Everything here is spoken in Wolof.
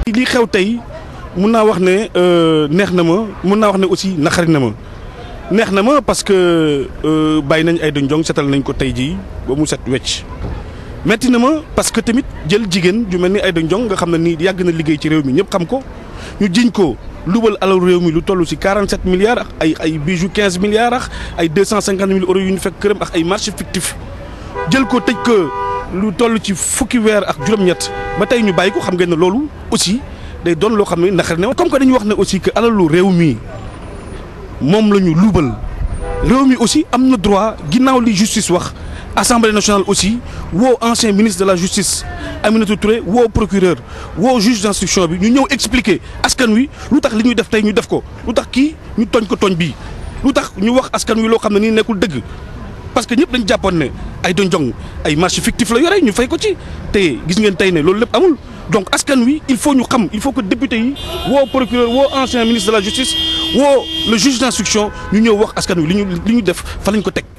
li xew tey mun naa wax ne neex na ma mun naa wax ne aussi naxari na ma neex na ma parce que bàyyi nañ Aïda Ndiong setal nañ ko tey jii ba mu set wecc metti na ma parce que tamit jël jigéen ju mel ni Aïda Ndiong nga xam ne nii yàgg na liggéey ci réew mi ñëpp xam ko ñu jiñ ko lubal alal réew mi lu toll ci 47 milliards ak ay ay bijoux 15 milliards ak ay 250 mille euros yu ñu fekk këram ak ay marché fictif jël ko tëj ko lu toll ci fukki weer ak juróom-ñett ba tey ñu bàyyi ko xam ngeen ne loolu aussi day doon loo xam ne naqari na comme que dañuy wax ne aussi que alalu réew mi moom la ñu luubal réew mi aussi am na droit ginnaaw li justice wax assemblée nationale aussi woo ancien ministre de la justice Aminata Touré woo procureur woo juge d'instruction bi ñu ñëw expliquer askan wi lu tax li ñuy def tey ñu def ko lu tax kii ñu tooñ ko tooñ bii lu tax ñu wax askan wi loo xam ne nii nekkul dëgg parce que ñëpp dañ jàppoon ne Aïda Ndiong ay marché fictif la yore ñu fay ko ci te gis ngeen tey ne loolu lépp amul donc askan wi il faut ñu xam il faut que député yi woo procureur woo ancien ministre de la justice woo le juge d'instruction ñu ñëw wax askan wi li ñu li ñu def fa lañ ko teg